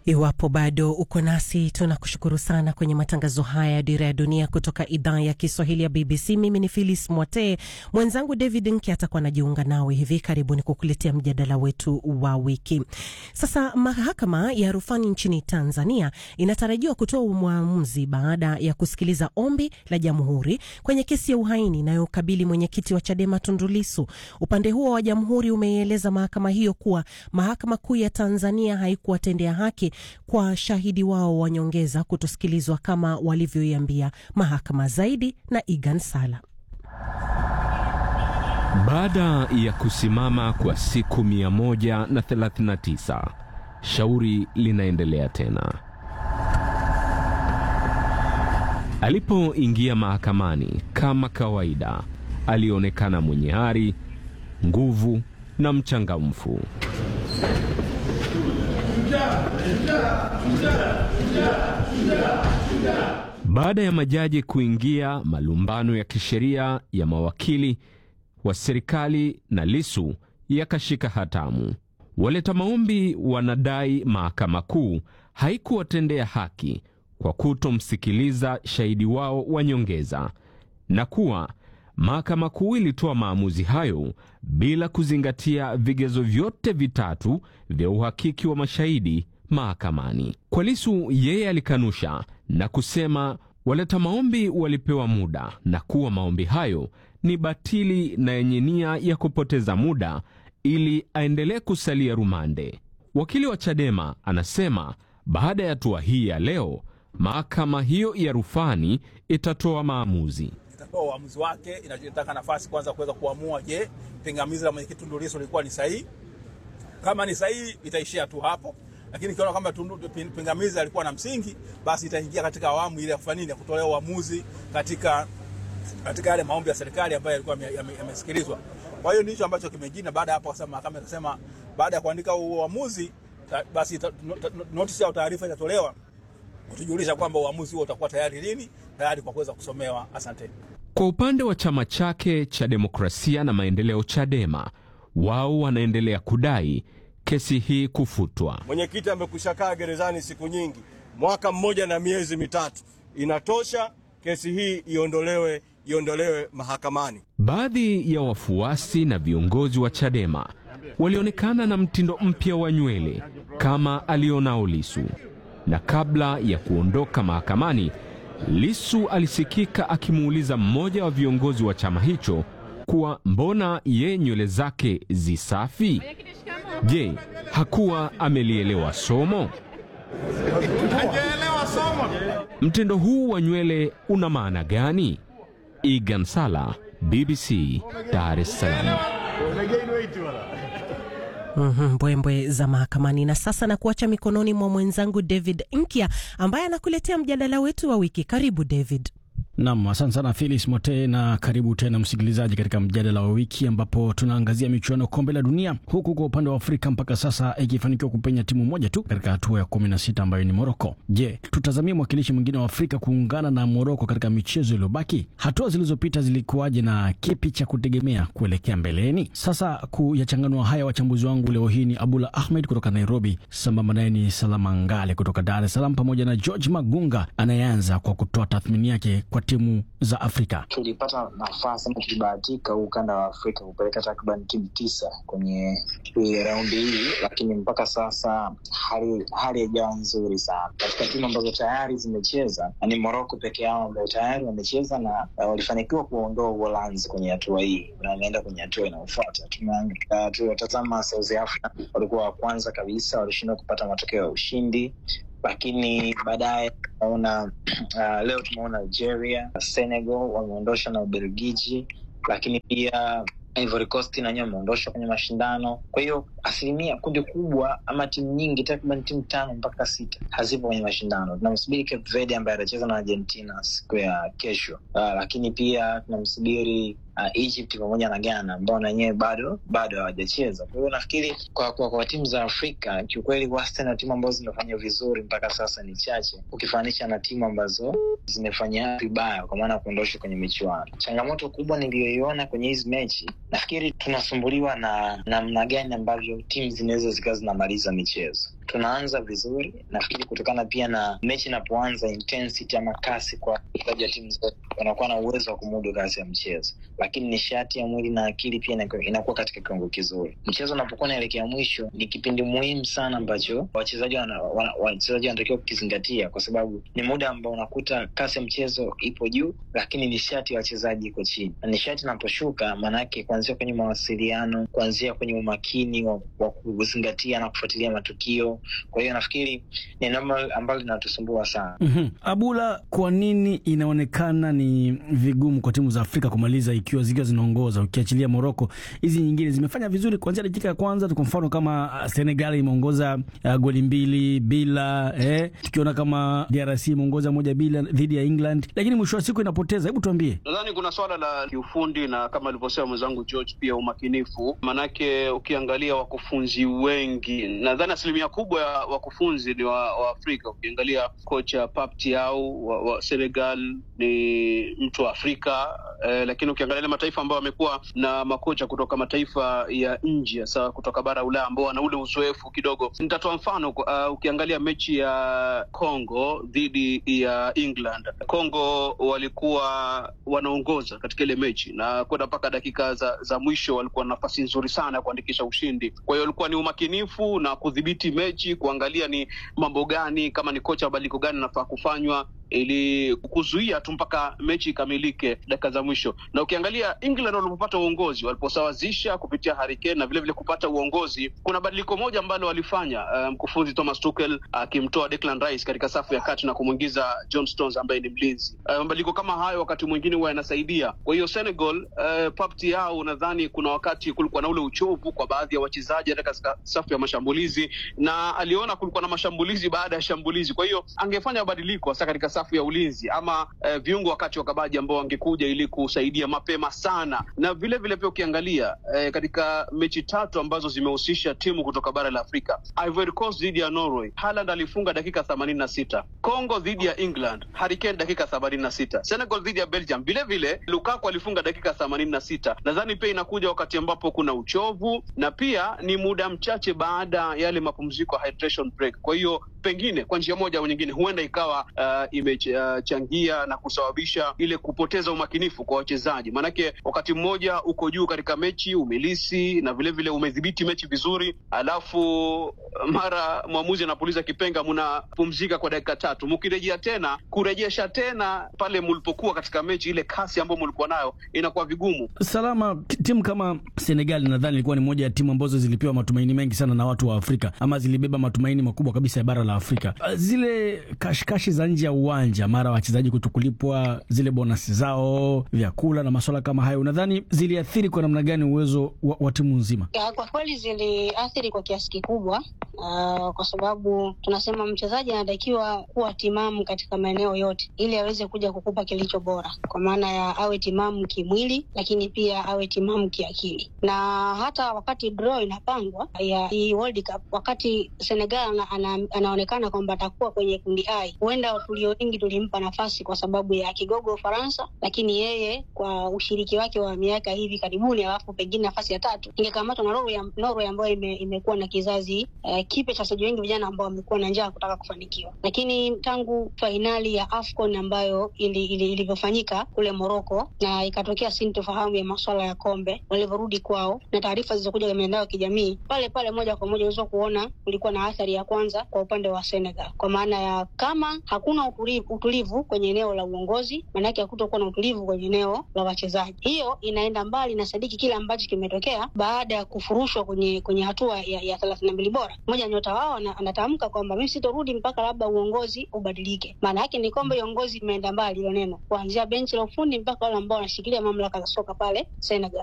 Iwapo bado uko nasi, tunakushukuru sana kwenye matangazo haya ya Dira ya Dunia kutoka idhaa ya Kiswahili ya BBC. Mimi ni Phyllis Mwate, mwenzangu David Nki atakuwa anajiunga nawe hivi karibuni kukuletea mjadala wetu wa wiki. Sasa mahakama ya rufani nchini Tanzania inatarajiwa kutoa uamuzi baada ya kusikiliza ombi la jamhuri kwenye kesi ya uhaini inayokabili mwenyekiti wa Chadema Tundu Lissu. Upande huo wa jamhuri umeieleza mahakama hiyo kuwa mahakama kuu ya Tanzania haikuwatendea haki kwa shahidi wao wa nyongeza kutosikilizwa kama walivyoiambia mahakama. Zaidi na Igan Sala. Baada ya kusimama kwa siku 139 shauri linaendelea tena. Alipoingia mahakamani kama kawaida, alionekana mwenye ari, nguvu na mchangamfu. Baada ya majaji kuingia, malumbano ya kisheria ya mawakili wa serikali na Lissu yakashika hatamu. Waleta maombi wanadai mahakama kuu haikuwatendea haki kwa kutomsikiliza shahidi wao wa nyongeza na kuwa mahakama kuu ilitoa maamuzi hayo bila kuzingatia vigezo vyote vitatu vya uhakiki wa mashahidi mahakamani. Kwa Lissu, yeye alikanusha na kusema waleta maombi walipewa muda na kuwa maombi hayo ni batili na yenye nia ya kupoteza muda ili aendelee kusalia rumande. Wakili wa Chadema anasema baada ya hatua hii ya leo, mahakama hiyo ya rufani itatoa maamuzi itatoa uamuzi wake. Inataka nafasi kwanza kuweza kuamua, je, pingamizi la mwenyekiti Tundu Lissu lilikuwa ni sahihi? Kama ni sahihi, itaishia tu hapo, lakini ikiona kwamba pingamizi alikuwa na msingi, basi itaingia katika awamu ile ya kufanya nini, ya kutolea uamuzi katika katika yale maombi ya serikali ambayo yalikuwa yamesikilizwa. Kwa hiyo ndicho ambacho kimejina. Baada ya hapo, kwa sababu mahakama ikasema baada ya kuandika uamuzi, basi notisi au taarifa itatolewa kutujulisha kwamba uamuzi huo utakuwa tayari lini, tayari kwa kuweza kusomewa. Asante. Kwa upande wa chama chake cha demokrasia na maendeleo Chadema, wao wanaendelea kudai kesi hii kufutwa. Mwenyekiti amekwisha kaa gerezani siku nyingi, mwaka mmoja na miezi mitatu, inatosha. Kesi hii iondolewe, iondolewe mahakamani. Baadhi ya wafuasi na viongozi wa Chadema walionekana na mtindo mpya wa nywele kama alionao Lissu, na kabla ya kuondoka mahakamani, Lissu alisikika akimuuliza mmoja wa viongozi wa chama hicho kuwa mbona ye nywele zake zisafi? Je, hakuwa amelielewa somo? Mtindo huu wa nywele una maana gani? Igan Sala, BBC, Dar es Salaam. Mm-hmm, mbwembwe za mahakamani. Na sasa na kuacha mikononi mwa mwenzangu David Nkya ambaye anakuletea mjadala wetu wa wiki. Karibu David. Nam, asante sana Filis Mote, na karibu tena msikilizaji katika mjadala wa wiki ambapo tunaangazia michuano kombe la dunia, huku kwa upande wa Afrika mpaka sasa ikifanikiwa kupenya timu moja tu katika hatua ya kumi na sita ambayo ni Moroko. Je, tutazamia mwakilishi mwingine wa Afrika kuungana na Moroko katika michezo iliyobaki? Hatua zilizopita zilikuwaje na kipi cha kutegemea kuelekea mbeleni? Sasa kuyachanganua haya, wachambuzi wangu leo hii ni Abdullah Ahmed kutoka Nairobi, sambamba naye ni Salama Ngale kutoka Dar es Salaam, pamoja na George Magunga anayeanza kwa kutoa tathmini yake kwa timu za Afrika. Tulipata nafasi ama tulibahatika huu ukanda wa Afrika kupeleka takriban timu tisa kwenye raundi hii, lakini mpaka sasa hali hali haijawa nzuri sana. Katika timu ambazo tayari zimecheza ni Moroko peke yao ambao tayari wamecheza na uh, walifanikiwa kuondoa Uholanzi kwenye hatua hii na wanaenda kwenye hatua inayofuata. Tuliwatazama uh, South Africa, walikuwa wa kwanza kabisa, walishindwa kupata matokeo ya ushindi lakini baadaye tunaona uh, leo tumeona Algeria, Senegal wameondosha na Ubelgiji, lakini pia Ivory Coast nanyewe wameondoshwa kwenye mashindano. Kwa hiyo asilimia kundi kubwa ama timu nyingi takriban timu tano mpaka sita hazipo kwenye mashindano. Tunamsubiri Cape Verde ambaye atacheza na Argentina siku ya kesho. Uh, lakini pia tunamsubiri uh, Egypt pamoja na Ghana ambao na wenyewe bado bado hawajacheza. Kwa hiyo nafikiri kwa, kwa, kwa timu za Afrika kiukweli, wastani wa timu ambazo zimefanya vizuri mpaka sasa ni chache ukifanisha na timu ambazo zimefanya vibaya kwa maana ya kuondoshwa kwenye michuano. Changamoto kubwa niliyoiona kwenye hizi mechi, nafikiri tunasumbuliwa na namna gani ambavyo timu zinaweza zikawa zinamaliza michezo tunaanza vizuri, nafikiri kutokana pia na mechi inapoanza, intensity ama kasi kwa wachezaji wa timu zote wanakuwa na uwezo wa kumudu kasi ya mchezo, lakini nishati ya mwili na akili pia inakuwa- inakuwa katika kiwango kizuri. Mchezo unapokuwa unaelekea mwisho, ni kipindi muhimu sana ambacho wachezaji wana- wana- wachezaji wanatakiwa kukizingatia, kwa sababu ni muda ambao unakuta kasi ya mchezo ipo juu, lakini nishati ya wachezaji iko chini, na nishati inaposhuka, maanake kuanzia kwenye mawasiliano, kuanzia kwenye umakini wa, wa kuzingatia na kufuatilia matukio. Kwa hiyo nafikiri ni eneo ambalo linatusumbua sana. Mhm. Abula, kwa nini inaonekana ni vigumu kwa timu za Afrika kumaliza ikiwa zikiwa zinaongoza, ukiachilia Moroko? Hizi nyingine zimefanya vizuri kuanzia dakika ya kwanza tu. Kwa mfano kama ah, Senegal imeongoza uh, goli mbili bila eh, tukiona kama DRC imeongoza moja bila dhidi ya England, lakini mwisho wa siku inapoteza. Hebu tuambie. Nadhani kuna swala la kiufundi na kama alivyosema mwenzangu George, pia umakinifu. Maanake ukiangalia wakufunzi wengi, nadhani asilimia kubwa ya wakufunzi ni wa, wa Afrika. Ukiangalia kocha Pap Thiaw wa, wa Senegal ni mtu wa Afrika eh, lakini ukiangalia ile mataifa ambayo wamekuwa na makocha kutoka mataifa ya nje, hasa kutoka bara Ulaya ambao wana ule uzoefu kidogo. Nitatoa mfano uh, ukiangalia mechi ya Congo dhidi ya England, Congo walikuwa wanaongoza katika ile mechi na kwenda mpaka dakika za, za mwisho walikuwa na nafasi nzuri sana ya kuandikisha ushindi. Kwa hiyo walikuwa ni umakinifu na kudhibiti mechi, kuangalia ni mambo gani, kama ni kocha mabadiliko gani anafaa kufanywa ili kuzuia tu mpaka mechi ikamilike dakika za mwisho. Na ukiangalia England walipopata uongozi, waliposawazisha kupitia Harry Kane na vilevile kupata uongozi, kuna badiliko moja ambalo walifanya uh, mkufunzi Thomas Tuchel akimtoa Declan Rice katika safu ya kati na kumwingiza John Stones ambaye ni mlinzi. Uh, mabadiliko kama hayo wakati mwingine huwa yanasaidia. Kwa hiyo Senegal, uh, Pap Thiaw, nadhani kuna wakati kulikuwa na ule uchovu kwa baadhi ya wachezaji katika safu ya mashambulizi, na aliona kulikuwa na mashambulizi baada ya shambulizi, kwa hiyo angefanya mabadiliko hasa katika safu ya ulinzi ama eh, viungo wakati wa kabaji ambao wangekuja ili kusaidia mapema sana, na vile vile pia ukiangalia eh, katika mechi tatu ambazo zimehusisha timu kutoka bara la Afrika, Ivory Coast dhidi ya Norway, Haaland alifunga dakika themanini na sita Congo dhidi ya England, Harry Kane dakika themanini na sita Senegal dhidi ya Belgium, vile vile Lukaku alifunga dakika themanini na sita Nadhani pia inakuja wakati ambapo kuna uchovu na pia ni muda mchache baada ya yale mapumziko ya hydration break. Kwa hiyo pengine kwa njia moja au nyingine huenda ikawa uh, imechangia na kusababisha ile kupoteza umakinifu kwa wachezaji, maanake wakati mmoja uko juu katika mechi umelisi na vilevile vile umedhibiti mechi vizuri, alafu mara mwamuzi anapuliza kipenga, mnapumzika kwa dakika tatu, mkirejea tena kurejesha tena pale mlipokuwa katika mechi, ile kasi ambayo mlikuwa nayo inakuwa vigumu. Salama, t- timu kama Senegal nadhani ilikuwa ni moja ya timu ambazo zilipewa matumaini mengi sana na watu wa Afrika, ama zilibeba matumaini makubwa kabisa ya bara la Afrika. Uh, Zile kashikashi za nje ya uwanja, mara wachezaji kutokulipwa zile bonasi zao, vyakula na masuala kama hayo, nadhani ziliathiri kwa namna gani uwezo wa, wa timu nzima? Ya, kwa kweli ziliathiri kwa kiasi kikubwa uh, kwa sababu tunasema mchezaji anatakiwa kuwa timamu katika maeneo yote ili aweze kuja kukupa kilicho bora, kwa maana ya awe timamu kimwili, lakini pia awe timamu kiakili. Na hata wakati draw inapangwa ya hii World Cup, wakati Senegal ana, ana, anaonekana kwamba atakuwa kwenye kundi I, huenda tulio wengi tulimpa nafasi kwa sababu ya kigogo Ufaransa, lakini yeye kwa ushiriki wake wa miaka hivi karibuni, alafu pengine nafasi ya tatu ingekamatwa na Norway, Norway ambayo ime, imekuwa na kizazi uh, kipya cha wachezaji wengi vijana ambao wamekuwa na njaa kutaka kufanikiwa. Lakini tangu fainali ya AFCON ambayo ilivyofanyika ili, ili kule Morocco na ikatokea sintofahamu ya masuala ya kombe, walivyorudi kwao na taarifa zilizokuja kwenye mitandao ya kijamii, pale pale moja kwa moja unaweza kuona kulikuwa na athari ya kwanza kwa upande wa Senegal, kwa maana ya kama hakuna utulivu, utulivu kwenye eneo la uongozi, maanake hakutokuwa na utulivu kwenye eneo la wachezaji. Hiyo inaenda mbali na sadiki kile ambacho kimetokea baada ya kufurushwa kwenye kwenye hatua ya, ya thelathini na mbili bora. Mmoja nyota wao anatamka kwamba mimi sitorudi mpaka labda uongozi ubadilike. Maana yake ni kwamba uongozi imeenda mbali, hilo neno, kuanzia benchi la ufundi mpaka wale ambao wanashikilia mamlaka za soka pale Senegal.